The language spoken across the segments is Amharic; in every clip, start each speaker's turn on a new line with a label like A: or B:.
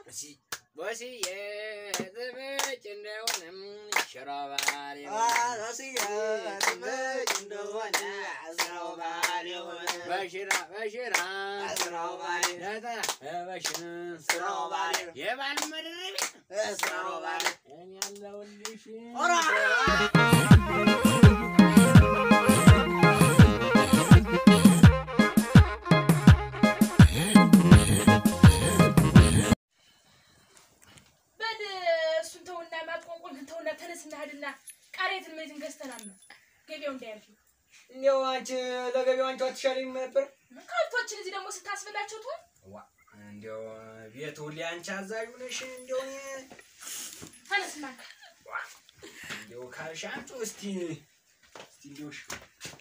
A: ቦስዬ ትመጭ እንደሆነም ሽሮ ባል በሽራ በሽራ በሽን የባል መድረቢያ እኔ ያለሁልሽ
B: በል እሱን ተውና ማጥቆንቆን ተውና ተነስና ሂድና ቃሪያትን መሬትን ገዝተናል ነው ገበያው እንዳያልፍ
C: እንዲያው አንቺ ለገቢው አንቺ አትሻለኝም ነበር?
B: ከብቶችን እዚህ ደግሞ ስታስበላቸው ትሆን
C: እንዲያው ቤት ሁሌ አንቺ አዛዡ ነሽ። እንዲያው እኔ
B: ተነስና
C: እንዲያው ካልሽ አንቺ እስቲ እስቲ እንዲያው እሺ።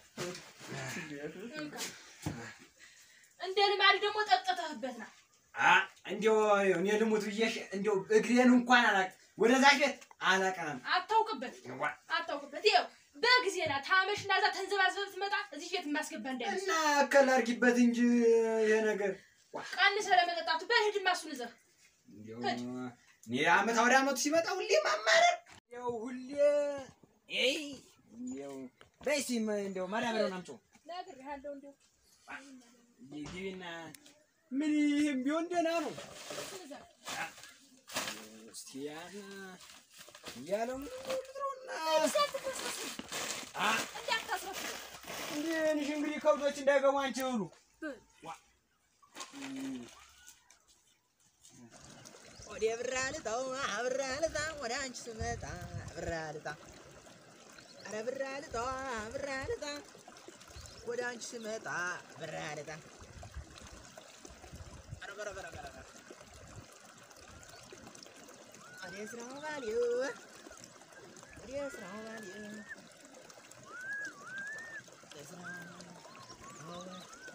B: እንካ እንደ ልማድ ደግሞ ጠጥተህበት ና
C: አ እንዲያው እኔ ልሙት ብዬሽ እንዲያው እግሬን እንኳን አላቅ ወደዛ ቤት አላቀናም።
B: አታውቅበት አታውቅበት ይኸው በጊዜ ና ታመሽና እዛ ተንዘባዝበህ ትመጣ እዚህ ቤት የማስገባ እንዳይመስል
C: እና እከል አድርጊበት እንጂ ይሄ ነገር
B: ቀንሰህ ለመጠጣቱ በሂድማ እሱን ይዘህ
C: እንዲያው
B: ሂድ።
C: እኔ አመት ወደ አመቱ ሲመጣ ሁሌ ማማረር ያው ሁሌ ኤይ እንዲያው በይ እስኪ እንዲያው ማዳበሪያውን አምጪው
B: ነግሬሃለሁ እንዲያው
C: ግቢና ምን ይህም ቢሆን ደህና ነው።
B: እሱን ይዘህ
C: እስቲ ያን እያለው ምንድነውና
B: እንዳታስረፍደው
C: እንዲህ እንግዲህ ከብቶች እንዳይገቡ አንቺ ብሉ
D: ወደ ብራ ልጣው ብራ ልጣ ወደ አንቺ ስመጣ ብራ ልጣ አረ ብራ ልጣ ብራ ልጣ ወደ አንቺ ስመጣ ብራ ልጣ አረ በረ በረ በረ በረ ወደ ስራው ባልዩ ወደ ስራው ባልዩ ወደ ስራው ባልዩ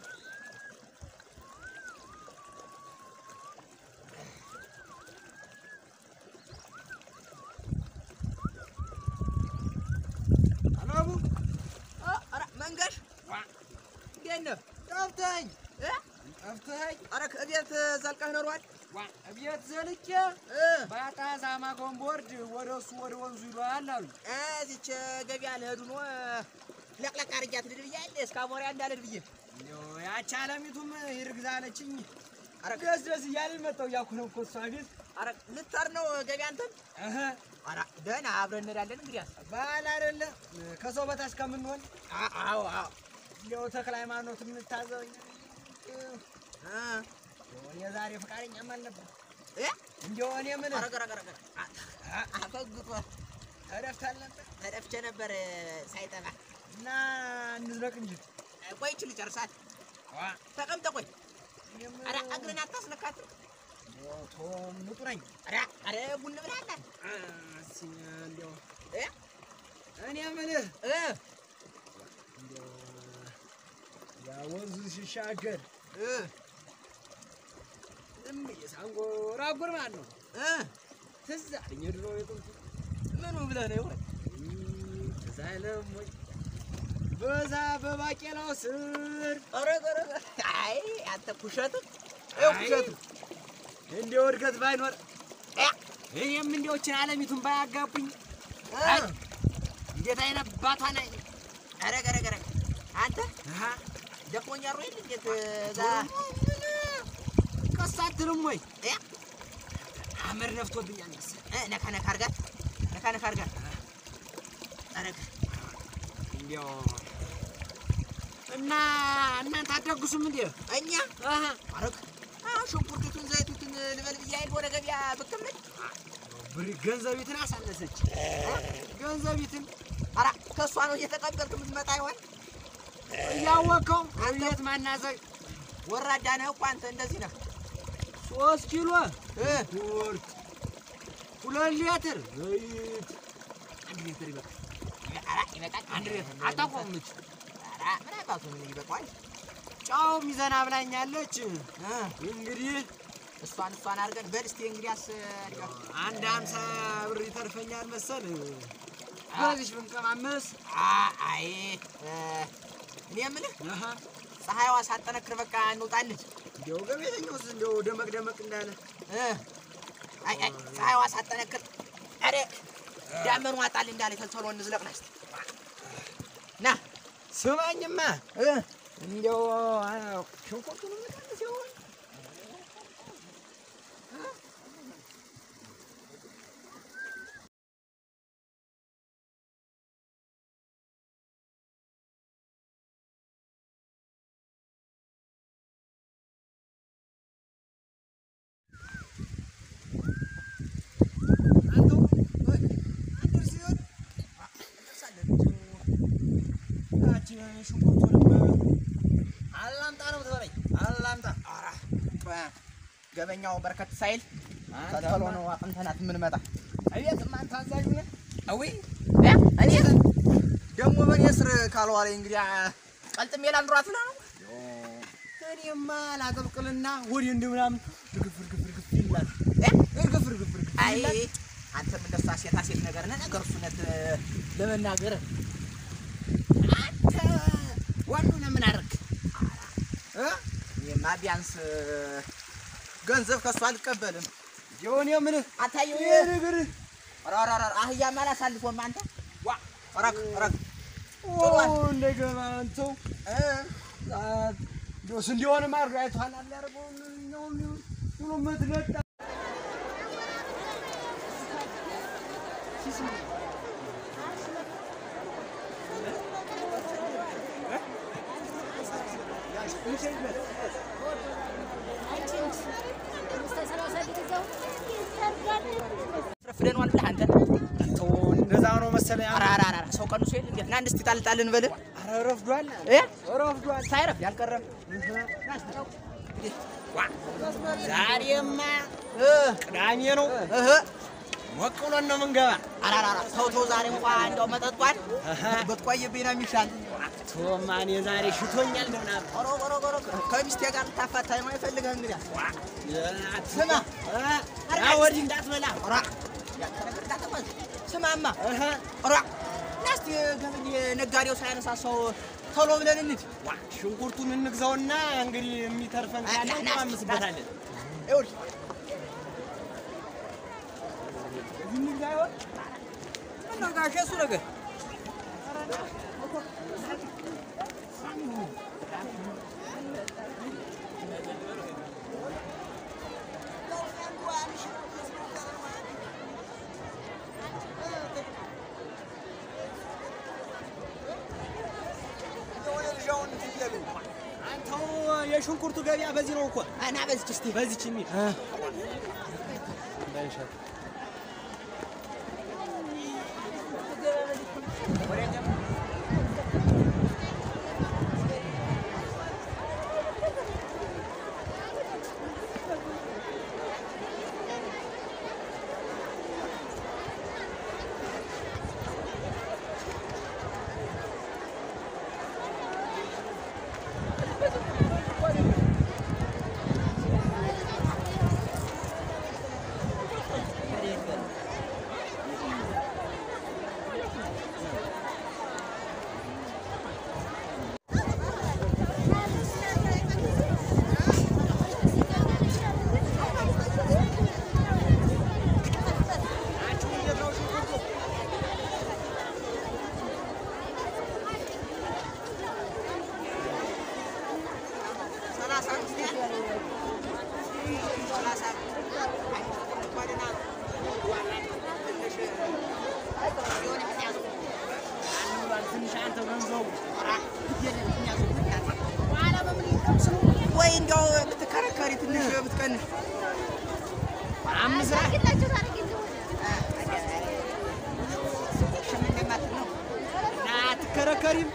C: አላቡ
D: ኧረ መንገድ እንዴት ነህ? ጠፍተኸኝ እ?
C: ጠፍተኸኝ
D: ኧረ ከቤት ዘልቀህ ኖሯል
C: ቤት ዘልቄ
D: እ?
C: ባጣ ዛማ ጎንቦርድ ወደ እሱ ወደ ወንዙ ይሏል አሉ።
D: እዚች ገበያ ልሄዱ ነው ለቅለቅ አድርጊያት ልሂድ ብያለሁ። እስከ አሞሪያ እንዳልሄድ ብዬ
C: እንዲያው ያቺ አለሚቱም ይርግዝ አለችኝ። ኧረ ደስ ደስ እያለኝ መጣሁ እያልኩ ነው እኮ እሷ ቤት
D: ኧረ ልትሄድ ነው ገበያ አንተም?
C: እህ
D: ኧረ ደህና አብረን እንሄዳለን እንግዲያስ።
C: ባህል አይደለ ከሰው በታች ከምንሆን
D: አ- አዎ አዎ
C: እንዲያው ተክለ ሃይማኖት የምታዘበኝ
D: እ?
C: እኔ ዛሬ ፈቃደኛም አልነበር።
D: እ?
C: እንዲያው እኔ ምን
D: ኧረ ገረ ገረ ገረ አ- አ- አፈግጦ
C: ተደፍታል ነበር
D: ተደፍቼ ነበር ሳይጠባ።
C: እና እንዝለቅ እንጂ
D: ቆይ ይህቺን ልጨርሳት።
C: ዋ
D: ተቀምጠ ቆይ።
C: እኔም
D: ኧረ እግርን አታስነካትም።
C: እንዲያው ቶ ምጡ ነኝ
D: ኧረ ኧረ ቡን ብላለህ
C: አ፣ እስኪ እንዲያው
D: እ?
C: እኔ የምልህ
D: እ?
C: እንዲያው ያ ወንዙ ሲሻገር
D: እ?
C: ዝም ብዬ ሳንጎራጉር ማለት ነው
D: እ?
C: ትዝ አለኝ የድሮ የጥንቱ
D: ምኑ ብለህ ነው ይሆን?
C: ትዝ አይልም ወይ በዛ በባቄላው ስር
D: ኧረ ኧረ ኧረ አይ አንተ ኩሸቱ ይኸው ኩሸቱ
C: እንዲያው እድገት ባይኖር
D: እ?
C: እኔም እንዲያዎችን አለሚቱን ባያጋቡኝ
D: እ?
C: አይ፣ እንዴት አይነት ባቷ ላይ
D: ኧረ ኧረ ኧረ አንተ
C: አሃ
D: ደክሞኛል ወይ እንዴት እዛ
C: ቀስ አትልም ወይ
D: እ?
C: አመድ ነፍቶብኛል መሰለኝ
D: እ? ነካ ነካ አድርጋት ነካ ነካ አድርጋት ኧረ
C: እንዲያው እና እናንተ አትደግሱም እንዴ
D: እኛ
C: አሃ
D: ኧረ አዎ ሽንኩርቱን ዘይቱን ልበል ብዬ አይደል ወደ ገበያ ብቅ የምል
C: ብር ገንዘቢትን አሳነሰች ገንዘቢትን
D: ኧረ ከእሷ ነው እየተቀበልክ የምትመጣ ይሆን
C: እያወቀው እንዴት ማናዘግ
D: ወራዳ ነህ እኮ አንተ እንደዚህ ነህ
C: ሶስት ኪሎ
D: እ?
C: ኩርት ሁለት ሊትር ዘይት አንድ ሊትር ይበቃል
D: ኧረ ይበቃል
C: አንድ ሊትር አታቆምች
D: ኧረ ምን አባቱ ምን ይበቃዋል
C: ጫው ሚዘና ብላኛለች
D: እ?
C: እንግዲህ
D: እሷን እሷን አድርገን በል እስኪ እንግዲያስ አድርገን
C: አንድ ሀምሳ ብር ይተርፈኛል መሰል በዚች ብንቀማመስ
D: አ- አይ እ፣ እኔ የምልህ
C: አሃ
D: ፀሐይዋ ሳጠነክር በቃ እንውጣለን
C: እንዲያው ገቤተኛውስ እንዲያው ደመቅ ደመቅ እንዳለ
D: እ፣ አይ አይ ፀሐይዋ ሳጠነክር ኧረ ዳመኑ አጣል እንዳለ ተልተሎ እንዝለቅ ና እስኪ ና
C: ስማኝማ እ እንዲያው አ፣ ሽንኩርቱን ልቀንስ ይሆን? አንተው እ፣ አደርስ ይሆን? ያቺ ሽንኩርቱንም አላምጣ ነው የምትበለኝ? አላምጣ።
D: ኧረ ቆይ፣ ገበኛው በርከት ሳይል ተልተሎ ነው አቅንተናት የምንመጣ
C: አቤትማ አንተ አዛዡ ነህ?
D: አዊ እኔ ደግሞ በእኔ ስር ካልዋለ እንግዲህ ቀልጥሜ ላኑራት ብላ ነው
C: እኔማ ላጠብቅልና ወዲህ እንዲህ ምናምን እርግፍ እርግፍ እርግፍ ይላል።
D: እ?
C: እርግፍ እርግፍ እርግፍ
D: አይ
C: ይላል።
D: አንተም እንደሷ ሴታ ሴት ነገር ነህ። ነገር እሱነት ለመናገር አንተ ወንዱ ነው ምን አደረግ
C: እ?
D: እኔማ ቢያንስ ገንዘብ ከእሱ አልቀበልም።
C: የሆነ የምልህ
D: አታየው
C: ይሄ ነገር
D: ራራራ አህያማ አላሳልፎም አንተ ዋ ረክ ረክ
C: ኦ እንደገና አንተው
D: እ
C: ዶስ እንዲሆን ማድረግ አይቷል አለ ያደርገው ነው ብሎ የምትነጣ
D: ፍደኗል ብለህ አንተ
C: አንተው እንደዛ ነው መሰለኝ።
D: አራራራ ሰው ቀንሶ የለ እንዴት ና እስቲ ጣልጣል እንበል
C: ኧረ ረፍዷል
D: እ
C: ረፍዷል።
D: ሳይረፍ ያልቀረም ዋ
C: ዛሬማ
D: እ
C: ቅዳሜ ነው።
D: እህ
C: ሞቅ ብሎን ነው የምንገባ።
D: አራራራ ተው ተው ዛሬ እንኳን እንደው መጠጧል ብትቆይብኝ ነው የሚሻል
C: ቶማ እኔ ዛሬ ሽቶኛል ነው ምናምን
D: ኦሮ ኦሮ ኦሮ ከሚስቴ ጋር ልታፋታኝ ነው የፈልገህ እንግዲህ
C: ስማ ያ ወዲህ እንዳትበላ
D: ኦራ ያልተነገር እንዳትባል ስማማ
C: እህ
D: ኦራ ና እስቲ ገበኝ ነጋዴው ሳያነሳ ሰው ቶሎ ብለን እንሂድ
C: ዋ ሽንኩርቱን እንግዛውና እንግዲህ የሚተርፈን ካለ
D: ና፣ ና፣
C: እንቀማምስበታለን።
D: ይኸውልህ
C: እዚህ እንግዛ ይሆን?
D: ምነው ጋሼ እሱ ነገር
C: አንተው የሽንኩርቱ ገበያ በዚህ ነው እኮ
D: እና በዚች እስቲ
C: በዚች የሚል
D: ሰላሳ አምስት ያህል ሰላሳ እንኳንና ትንሽ የሆነ ምክንያቱ
C: ትንሽ አንተ ገንዘቡ
D: ወይ እንዲያው ብትከረከሪ ትንሽ ብትቀንሽ
C: አምስት
D: ሽም እንደማትል ነው
C: እና አትከረከሪም።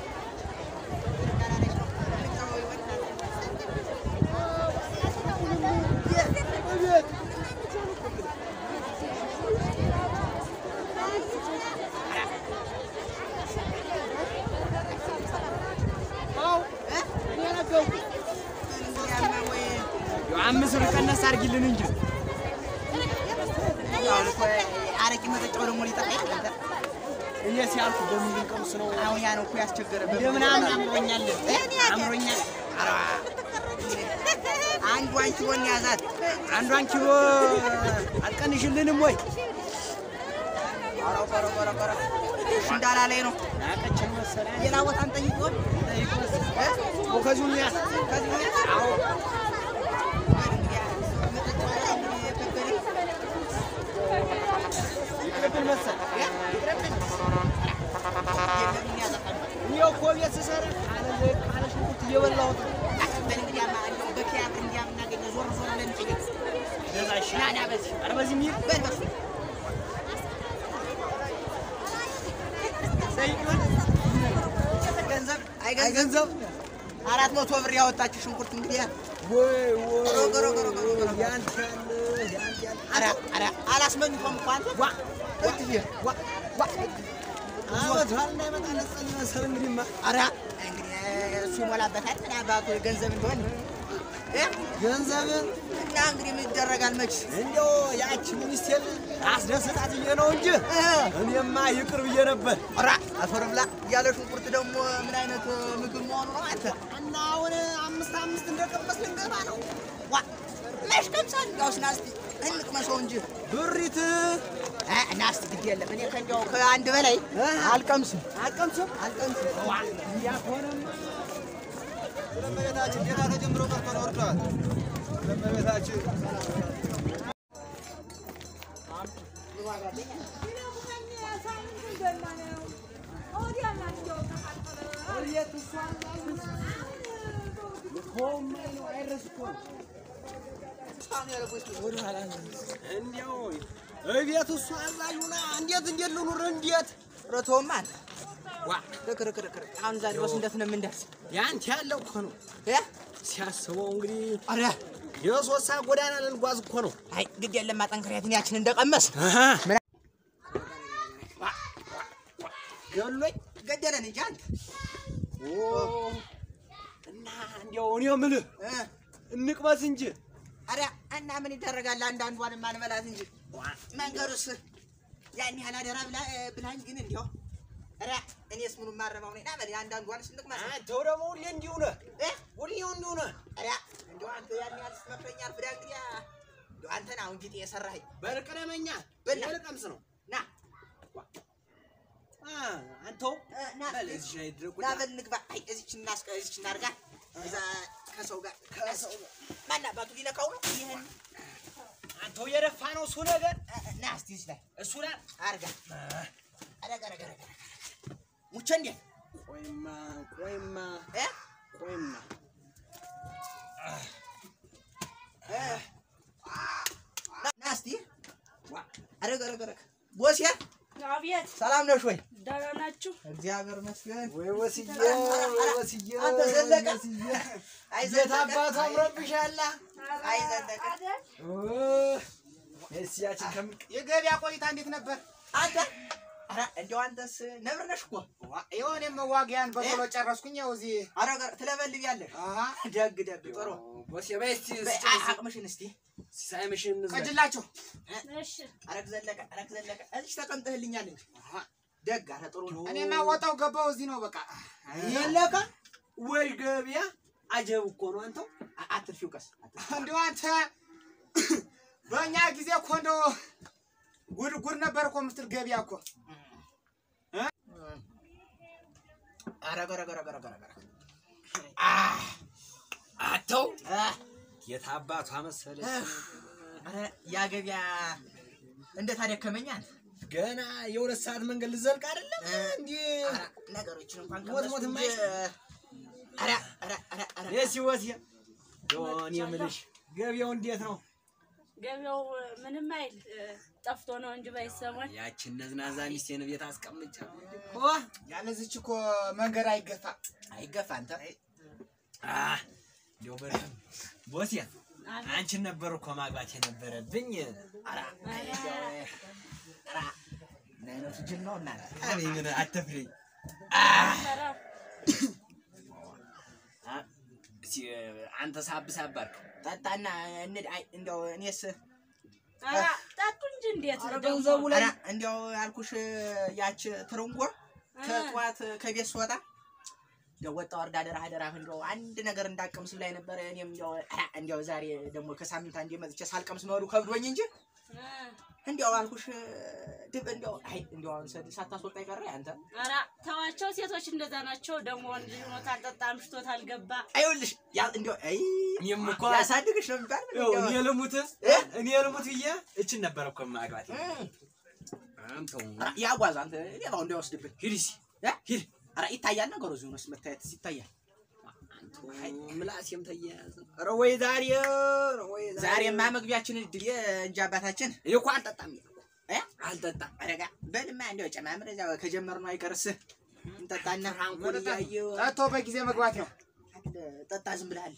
C: አምስት ብር ቀነስ አድርጊልን እንጂ
D: አረቂ መጠጫው ደግሞ ሊጠጣ ይችላል።
C: እኔ ሲያልኩ በሚል ቀምስ ነው
D: አሁን ያ ነው እኮ ያስቸገረበት።
C: እንደምናምን አምሮኛል አምሮኛል።
D: አንዷን ኪሎ እንያዛት።
C: አንዷን ኪሎ አትቀንሽልንም ወይ?
D: ኧረ ኧረ ኧረ ኧረ እሺ እንዳላለኝ ነው።
C: ናቀችን መሰለኝ።
D: ሌላ ቦታ እንጠይቀው። እ?
C: ከዚሁ እንያዝ።
D: ከዚህ እንያዝ?
C: አዎ ይቅርብን መሰል እኔው እኮ ቤት ስሰራ ካለ ዘይት ካለ ሽንኩርት እየበላሁት ነው። ገዛ ይሻላል። ኧረ በዚህ የሚል
D: ገንዘብ
C: አይ
D: አይ
C: ገንዘብ
D: አራት መቶ ብር ያወጣችው ሽንኩርት እንግዲህ
C: ወይ ወይ
D: ሮግ ሮግ ሮግ ሮግ ሮግ።
C: ያንተ ያለ ያንተ ያለ
D: ኧረ ኧረ አላስመኝቶም እኮ አንተ
C: ዋ እትዬ ዋ ዋ አመት በዓል እንዳይመጣ ለጸል መሰል እንግዲህማ
D: ኧረ እንግዲህ እሱ ይሞላበታል ምን አባቱ ገንዘብ እንደሆነ እ?
C: ገንዘብ
D: እና እንግዲህ ምን ይደረጋል መች
C: እንዲያው ያቺ ሚኒስቴር አስደስታት ብዬ ነው እንጂ እኔማ ይቅር ብዬ ነበር።
D: ኧረ አፈር ብላ ያለ ሽንኩርት ደግሞ ምን አይነት ምግብ መሆኑ ነው አንተ
C: እና አሁን አምስት አምስት እንደቀመስ ልንገባ ነው።
D: ዋ መች ቀምሳል እንዲያውስ ና እስኪ እንቅመሰው እንጂ
C: ብሪት
D: እ፣ እና እስኪ ግድ የለም እኔ ከእንዲያው ከአንድ በላይ አልቀምስም
C: አልቀምስም አልቀምስም። ዋ እንዲያ ከሆነማ ለመቤታችን ጌታ ተጀምሮ ቀርቶ ነው ወርደዋል። ለመቤታችን እንዲያው እቤት እሱ አዛዥ ሆና እንዴት እንዴት ልኑር እንዴት
D: ረቶማ አንተ
C: ዋ
D: ልክ ልክ ልክ ልክ አሁን እዛ ድረስ እንዴት ነው የምንደርስ
C: ያንተ ያለው እኮ ነው
D: እ?
C: ሲያስበው እንግዲህ
D: ኧረ
C: የሶስት ሰዓት ጎዳና ልንጓዝ እኮ ነው።
D: አይ ግድ የለም ማጠንከሪያትን ያችን እንደቀመስ
C: ገሎኝ
D: ገደለን እንጂ አንተ
C: እና እንዲያው እኔ የምልህ
D: እ?
C: እንቅመስ እንጂ
D: ኧረ እና ምን ይደረጋል አንዳንዷን ማንበላት እንጂ መንገዱስ ያን ያህል አደራ ብላ ብላኝ ግን እንዲያው ኧረ እኔስ ምኑን ማረባው ነኝ ና በል አንዳንዷንስ እንቅመስ
C: አንተው ደግሞ ሁሌ እንዲሁ ነህ፣
D: እ?
C: ሁሌ እንዲሁ ነህ።
D: ኧረ እንዲያው አንተ ያን ያህል ስትመክረኝ አልፍዳ እንግዲህ እንዲያው አንተ ና አሁን ጌጤ የሰራኸኝ
C: በልቅደመኛ
D: በላ።
C: ልቀምስ ነው
D: ና
C: አ፣ አንተው
D: እ፣ ና
C: በል እዚህ ላይ ድረቁ
D: ና በል እንግባ። አይ እዚች እናስቀ እዚች እናድርጋ እዛ ከሰው ጋር ከሰው ማን አባቱ ሊነካው ነው ይሄን
C: አንተው የደፋ ነው እሱ ነገር
D: እ፣ እ፣ ና እስቲ እዚህ ላይ
C: እሱ ላይ
D: አድርጋ አረጋ አረጋ አረጋ ሙቸ እንዴ
C: ቆይማ ቆይማ
D: እ
C: ቆይማ
D: እ ና- ና እስቲ አረጋ አረጋ አረጋ ቦሴ
B: አቤት
D: ሰላም ነሽ ወይ?
B: ደህና ናችሁ?
D: እግዚአብሔር ይመስገን።
C: ወይ ወስዬ
D: ኧረ፣ ኧረ፣
C: ወይ
D: ኧረ፣
C: ወስዬ
D: አንተ ዘለቀ
C: ወስዬ
D: አይ
C: ቤት
D: ዘለቀ
C: አባቱ አምሮብሻላ
D: አይ ዘለቀ
C: እስያችን ከምን
A: የገበያ ቆይታ እንዴት ነበር?
D: አንተ ኧረ እንደው አንተስ ነብር ነሽ እኮ
A: የሆነ መዋጊያን በቶሎ ጨረስኩኝ። ያው እዚህ
D: አረጋ ትለበልቢያለሽ።
A: አሃ
D: ደግ ደግ ጥሩ
C: ቦሴ በይ እስቲ
D: በይ፣ አቅምሽን እስቲ
C: ሳይምሽን እንዝጋ።
A: ቀጅላቸው
B: እሺ
D: አረግ ዘለቀ አረግ ዘለቀ እዚች ተቀምጠህልኛል እንጂ ደግ አረ ጥሩ ነው።
A: እኔማ ወጣው ገባው እዚህ ነው በቃ።
C: የለካ ወይ ገበያ አጀብ እኮ ነው አንተው
D: አ- አትርፊው ቀስ
A: እንደው አንተ በእኛ ጊዜ እኮ እንደው ጉድ ጉድ ነበር እኮ የምትል ገበያ እኮ
D: አረግ አረግ አረግ አረግ አረግ አረግ
C: አተው
D: አ፣
C: የት አባቷ መሰለች
D: አረ ያ ገበያ እንዴት አደከመኝ አንተ።
C: ገና የሁለት ሰዓት መንገድ ልዘልቅ አይደለም
D: እ፣
C: እንዲህ
D: አረ ነገሮችን እንኳን
C: ሞት ሞት
D: ቀመስኩ እንጂ፣
C: የማይሽ-
D: አረ አረ አረ አረ
C: የሲ ወት ዶን የምልሽ ገበያው እንዴት ነው?
B: ገበያው ምንም አይል እ፣ ጠፍቶ ነው እንጂ ባይሰማኝ
C: ያችን ነዝናዛ ሚስቴን ቤት አስቀምጫ
A: ያለዚች እኮ መንገድ አይገፋ
D: አይገፋ አንተ
C: እንዲያው በር ቦሴ አንቺን ነበር እኮ ማግባት የነበረብኝ። ኧረ
D: ኧረ ምን አይነቱ ጅል ነው እናንተ።
C: እኔ ምን አትፍሪ።
B: ኧረ
C: እስኪ አንተ ሳብ ሳብ አድርግ።
D: ጠጣና እንድ አይ እንደው እኔስ
B: ኧረ ጠጡ እንጂ እንዴት
C: ኧረ
B: ደግሞ
C: ገንዘቡ ላይ
D: ኧረ እንደው ያልኩሽ ያች ትርንጎ ከጠዋት ከቤት ስወጣ እንደው ወጣ ወርዳ አደራህ አደራህ እንደው አንድ ነገር እንዳቀምስ ላይ ነበረ። እኔም እንደው እንደው ዛሬ ደግሞ ከሳምንት አንዴ መጥቼ ሳልቀምስ መሄዱ ከብዶኝ እንጂ እንዲያው አልኩሽ ድብ እንዲያው አይ እንዲያው አሁን ሰድ ሳታስወጣ ይቀረ አንተ
E: ኧረ ተዋቸው፣ ሴቶች እንደዛ ናቸው። ደግሞ ወንድ ልጅ ሆኖ ታልጠጣ አምሽቶ ታልገባ
D: አይውልሽ ያ እንዲያው አይ
F: እኔም እኮ
D: ያሳድግሽ ነው የሚባል
F: ይኸው እኔ ልሙት እኔ ልሙት ብዬ እችን ነበር እኮ ማግባት አንተው
D: ያጓዝ አንተ ሌባው እንዳይወስድብን
F: ሂድ እስኪ
D: እ? ሂድ ኧረ ይታያል ነገሩ እዚሁ ነው መታየት ይታያል
F: ምላሴም ተያያዘ ኧረ ወይ ዛሬ ኧረ ወይ
D: ዛሬማ መግቢያችን እድል እንጂ አባታችን
F: እኔ እኮ አልጠጣም
D: እ?
F: አልጠጣም
D: አረጋ በልማ እንዲያው ጨማምር እዛ ከጀመርነው አይቀርስ እንጠጣና
F: ፍራንኩን እያየሁ
A: ጠጥቶ በጊዜ መግባት ነው።
D: ጠጣ ዝም ብለሃል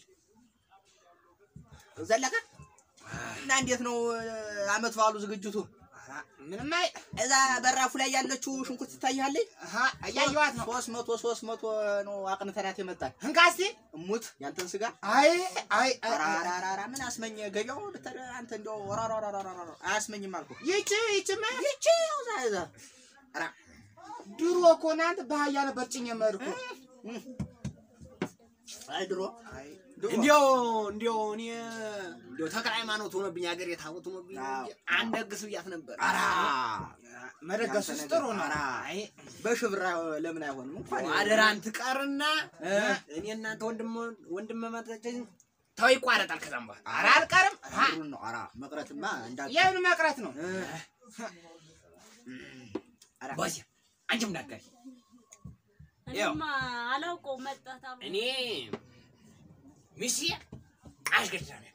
D: ዘለቀ እና እንዴት ነው አመት በዓሉ ዝግጅቱ
A: ምንም አይ
D: እዛ በራፉ ላይ ያለችው ሽንኩርት ትታያለች
A: አሀ እያየኋት ነው።
D: ሶስት መቶ ሶስት መቶ ነው አቅንተናት የመጣን
A: እንካ እስኪ።
D: እሙት ያንተን ስጋ
A: አይ አይ አይ፣ አይ።
D: ራራራራ ምን አስመኘ ገቢያው ብትር አንተ እንደው ራራራራራ አያስመኝም አልኩ
A: ይቺ ይቺማ
D: ይቺ እዛ እዛ ራ
A: ድሮ እኮ እናንተ በአህያ ነበር ጭኝ የምሄድ እኮ።
D: አይ ድሮ ድሮ
F: እንዲያው እንዲያው እኔ እንዲያው ተክለ ሃይማኖት ሆኖብኝ ሀገር የታቦት ሆኖብኝ
D: አዎ።
F: አንድ ደግስ ብያት ነበር
D: ኧረ
A: መደገሱስ
D: ያንተ
A: ጥሩ
D: ነገር፣
A: ነው።
D: ኧረ
A: አይ
D: በሽብራ ለምን አይሆንም እንኳን
F: አደራን ትቀርና እኔ እናንተ ወንድም ወንድም መጣችን ተው ይቋረጣል ከዛም በኋላ
A: ኧረ አልቀርም። አሀ፣
D: ብሩን ነው ኧረ መቅረትማ እንዳል
A: የምን መቅረት ነው?
D: ኧረ
F: ቦሴ አንቺም እንዳትቀሪ ያው።
E: እኔማ አላውቀው መጣት አሉ
F: እኔ ሚስቴ አሽገድዳ ነው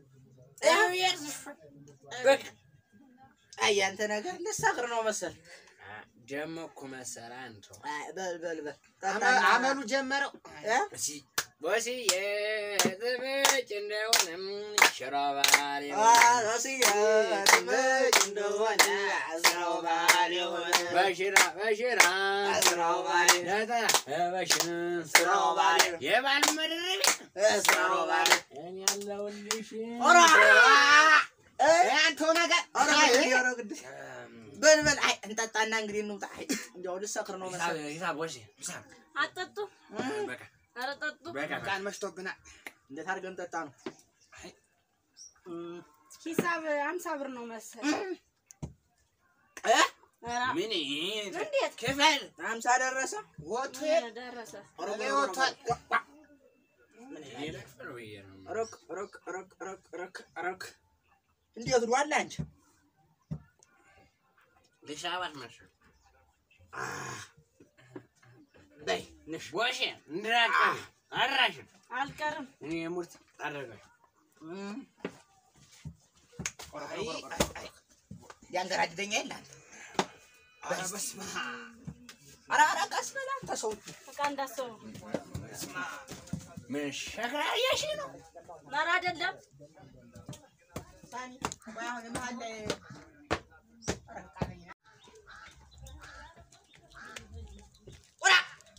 D: በቃ አይ ያንተ ነገር ልሳክር ነው መሰል
F: ደሞ እኮ መሰለህ አንተ
D: አይ በል በል በል
A: አመ- አመሉ ጀመረው።
D: እ?
F: እሺ ቦሴ የጥብጭ እንደሆነም ሽሮ ባል
D: ራስያ ትመጭ እንደሆነ አስራው ባል የሆነ
F: በሽራ በሽራ
D: ስራው ባል
F: ነጠላ በሽራ
D: ስራው ባል
F: የባል መድረቢያ
D: ስራው ባል
F: እኔ ያለሁልሽ
D: ኧረ
A: አንተው ነገር
D: ኧረ እንግዲህ ኧረ ግድ በል በል አይ እንጠጣና እንግዲህ እንውጣ አይ እንዲያው ልሰክር ነው መሰል
F: ሂሳብ ሂሳብ ቦሴ ሂሳብ
E: አጠጡ።
F: በቃ
E: ኧረ ጠጡ።
F: በቃ
A: ቃን መሽቶብናል።
D: እንዴት አድርገን እንጠጣ ነው
E: ሂሳብ አምሳ ብር ነው መሰል።
D: እ?
E: ኧረ
F: ምን
E: እንዴት
F: ክፈል
D: አምሳ ደረሰ
A: ወጡ
E: ደረሰ?
A: ላይ ወጥቷል።
D: ረክ ረክ ረክ ረክ ረክ ረክ እንዴት ነው አለ አንቺ
F: ሂሳባት መሰል
D: በይ ንሽ
F: ቦሴ እንድራቀም አድራሽን
E: አልቀርም።
F: እኔ ሙርት አደረጋሽ
A: አይ አይ አይ
D: ያንገራድደኛ የለ አንተ
A: ኧረ በስመ አብ።
D: ኧረ ኧረ ቀስ በል አንተ ሰው
E: በቃ እንዳሰቡ
F: ምን ሸክላ እያልሽ ነው
E: ኧረ አይደለም።
D: ሳኒ ወይ አሁን መሀል ላይ ቁራ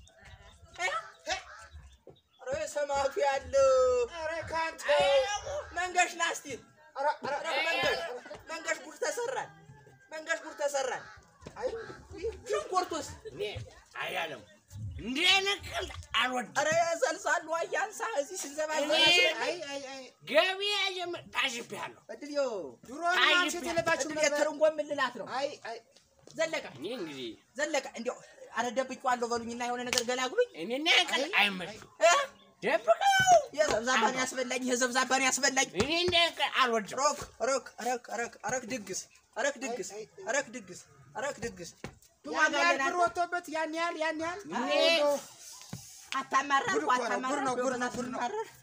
D: ኧረ ሰማቱ ያለው
A: ኧረ ከአንተ
D: መንገሽ ናስቲ
A: ኧረ ኧረ
D: ኧረ መንገሽ መንገሽ ጉድ ተሰራል መንገሽ ጉድ ተሰራል አይ ሽንኩርቱስ
F: እኔ አያለም እንደ ነቀል አልወድም
D: ኧረ ሰልሳሉ አያንሳ እዚህ ስንዘባዘብ
F: እኔ-
A: አይ አይ አይ
F: ገበያ ጀምር ታሽቤያለሁ
D: እድልዮ
A: ድሮ
F: አይ
A: ማምሸት የለባችሁም
D: እድል
A: ነበር።
D: ትርንጎ የምልላት ነው
A: አይ አይ
D: ዘለቀ
F: እኔ እንግዲህ
D: ዘለቀ እንዲያው አረ ደብቄዋለሁ በሉኝና የሆነ ነገር ገላግሉኝ
F: እኔ ነቀል አይመችም
D: እ?
F: ደብቀው
D: የዘብዛባን ያስበላኝ የዘብዛባን ያስበላኝ
F: እኔ ነቀል አልወድም
D: ሮክ ሮክ ረክ ረክ ረክ ድግስ ረክ ድግስ ረክ ድግስ ረክ ድግስ
A: ያን ያህል ብር ወጥቶበት ያን ያህል ያን ያህል
F: እኔ
A: እንደው
D: አታማራ
A: ጉድ እኮ ነው፣ ጉድ ነው፣ ጉድ ነው፣ ጉድ ነው።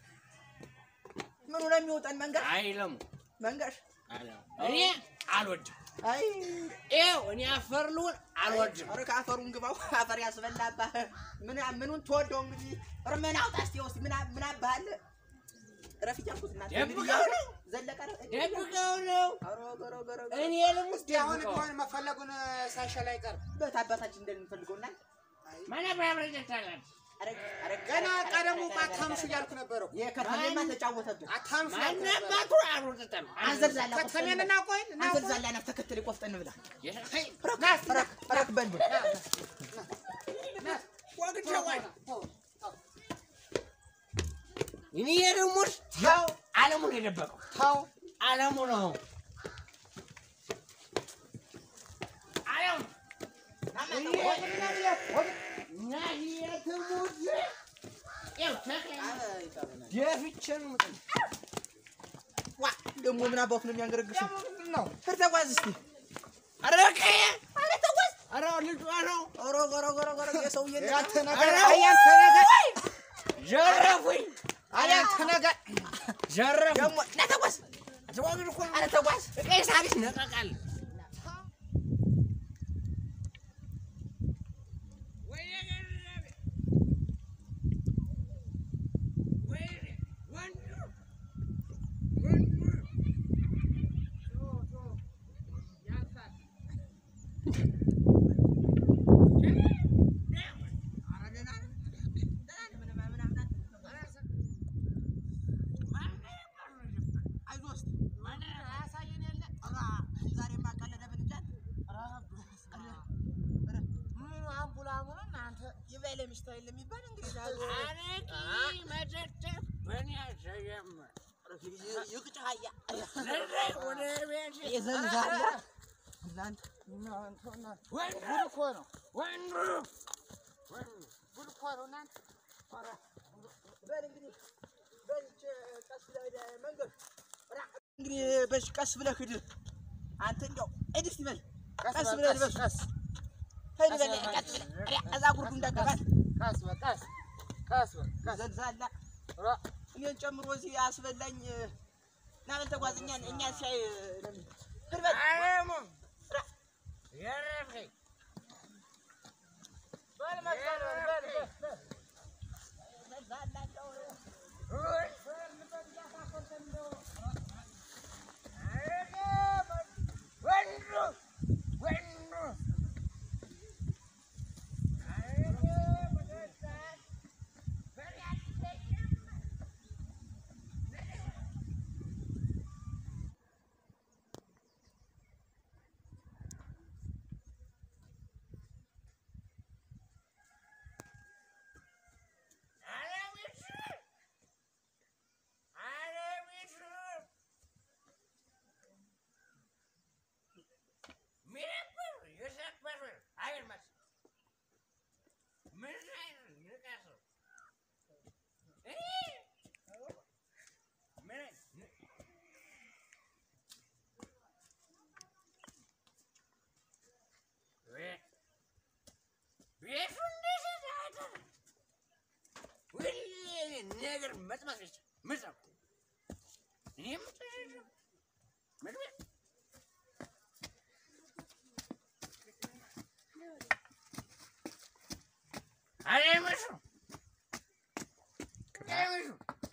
D: ምኑ ነው የሚወጣን መንገድ
F: አይለሙ
D: መንገድ
F: አይለሙ እኔ አልወድም
D: አይ
F: ይኸው እኔ አፈር ልሁን አልወድም
D: ኧረ ከአፈሩን ግባው አፈር ያስበላባህ ምን ምኑን ትወደው እንግዲህ ኧረ ምን አውጣ እስኪ ውስጥ ምን አ- ምን አባህ አለ እረፍ እያልኩት እናንተ እንግዲህ
F: ደብቀው ነው
D: ዘለቀ ኧረ
F: ደብቀው ነው
D: ኧረ ኧረ ኧረ ኧረ
F: እኔ ልሙት
A: እስኪ አሁን
F: ደብቀው
A: ቢሆን መፈለጉን ሳይሻል አይቀርም።
D: በት አባታችን እንደምንፈልገው እና
F: ማን ያብራራታል
D: ኧረ ኧረ
A: ገና
D: ኧረ
A: ቀደሙ
D: ኧረ
A: አታምሹ እያልኩ ነበረው።
D: የከተሜማ ተጫወተብን
A: አታምሹ እያልኩ
F: ማን
A: ነበረ።
F: አባቱ አልወጣም
D: አንዘልዛላ
A: ከተሜን እናቆይን
D: አንዘልዛላ ነፍ ተከትል ቆፍጠን ብላ
A: ሄይ፣
D: ረክ
A: ና እስኪ ና፣
D: ረክ ረክ በል በል
A: ና፣ ና፣ ና።
F: ወግቼ ወይ
A: ተው፣ ተው፣
F: እኔ ደግሞ ተው አለሙን የደበቀው
A: ተው
F: አለሙ ነው አለሙ እና የትሙት ይኸው ተክለ ደፍቼ ነው የምጥለው።
D: ዋ ደግሞ ምን አባቱ ነው የሚያንገረግሰው?
A: ምንድን ነው
D: ሂድ ተጓዝ እስቲ።
F: ኧረ ቀየ ኧረ ተጓዝ ኧረ ልጇ ነው
D: ኧረ ኧረ ኧረ ኧረ የሰውዬ ነገር
A: ያንተ ነገር
F: ኧረ
A: አያንተ ነገር
F: ዘረፉኝ
A: አያንተ ነገር
F: ዘረፉኝ
D: ደግሞ ና ተጓዝ።
F: ተዋግድ እኮ ነው
D: ኧረ ተጓዝ።
F: ቀይ ሳቢስ ነቀቃል
A: ጉድ እኮ ነው ጉድ እኮ ነው እናንተ
D: እንግዲህ በሽ ቀስ ብለህ ሂድ። አንተ እንዲያው ሂድ እስቲ በል
A: ቀስ
D: ቀስ
A: በል
D: ብለህ
A: ቀስ
D: ልበስ።
A: ቀስ
D: ሂድ በል
A: ቀስ በል
D: ቀስ ብለህ እዛ ጉርዱ እንዳገባት
A: ቀስ በል ቀስ ቀስ በል ቀስ
D: ዘልዛላ
A: ራ
D: እኔን ጨምሮ እዚህ አስበላኝ። ና በል ተጓዝ። እኛን እኛ ሲያይ ለምን ሂድ በል
F: አለሙ ዘረፈኝ ነገር መጥመቅ ብቻ መጥመቅ እኔም መጥመቅ አለምሹ አለምሹ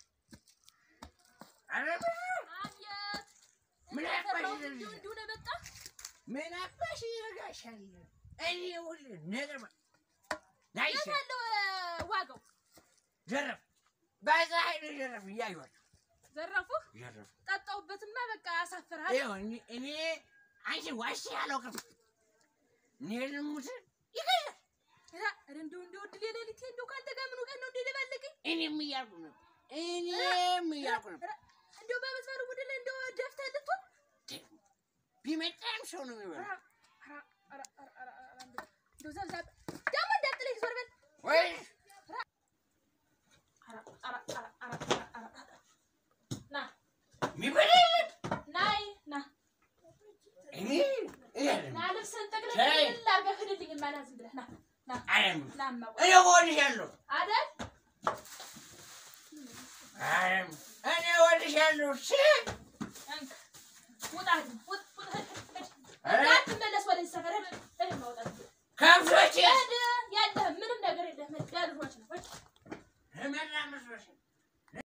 F: አለምሹ
B: አየት
F: ምን አባሽ
B: እንዲሁ እንዲሁ ነው የመጣ
F: ምን አባሽ ይረጋሻል? እኔ ሁሉ ነገር ማ- ናይሽ
B: የት አለው እ፣ ዋጋው
F: ዘረፍ በዛ ኃይል ዘረፍ እያዩዋቸው
B: ዘረፉህ
F: ዘረፍ
B: ጠጣሁበትማ በቃ አሳፍርሃል
F: ይኸው እኔ- እኔ አንቺ ዋሽ አላውቅም። እኔ ልሙት ይገዛል።
B: ኧረ እንደው እንደው እድሌ ሌሊቴ እንደው ከአንተ ጋር ምኑ ቀን ነው እንደ ደባለቀኝ
F: እኔም እያልኩ ነው እኔም እያልኩ ነው።
B: ኧረ እንደው በመስመር ወደ ላይ እንደው ደፍተህ ልትሆን
F: ቢመጣም ሰው ነው የሚበላው።
B: ኧረ ኧረ ኧረ ኧረ ኧረ እንደው እንደው ዘብዛብ ደግሞ እንዳጥለኝ ዞር በል
F: ወይ
B: ኧረ ኧረ ኧረ ኧረ ኧረ ኧረ ና
F: የሚበላ የለም።
B: ናይ ና
F: እኔ እያለሁ
B: ና ልብስህን ጠቅልል
F: ተይ።
B: ጠቅልል አድርገህ ሂድልኝ እማ ና ዝም ብለህ ና ና
F: አለም
B: ና እማ
F: እኔ እወድሻለሁ።
B: አይደል
F: አለም እኔ እወድሻለሁ። ሲ
B: እንክ ውጣ ሂድ ውጥ ውጥ ሂድ ሂድ
F: ኧረ
B: እንዳትመለስ ወደዚህ ሰፈር ሂድ ሂድ እማ ውጣ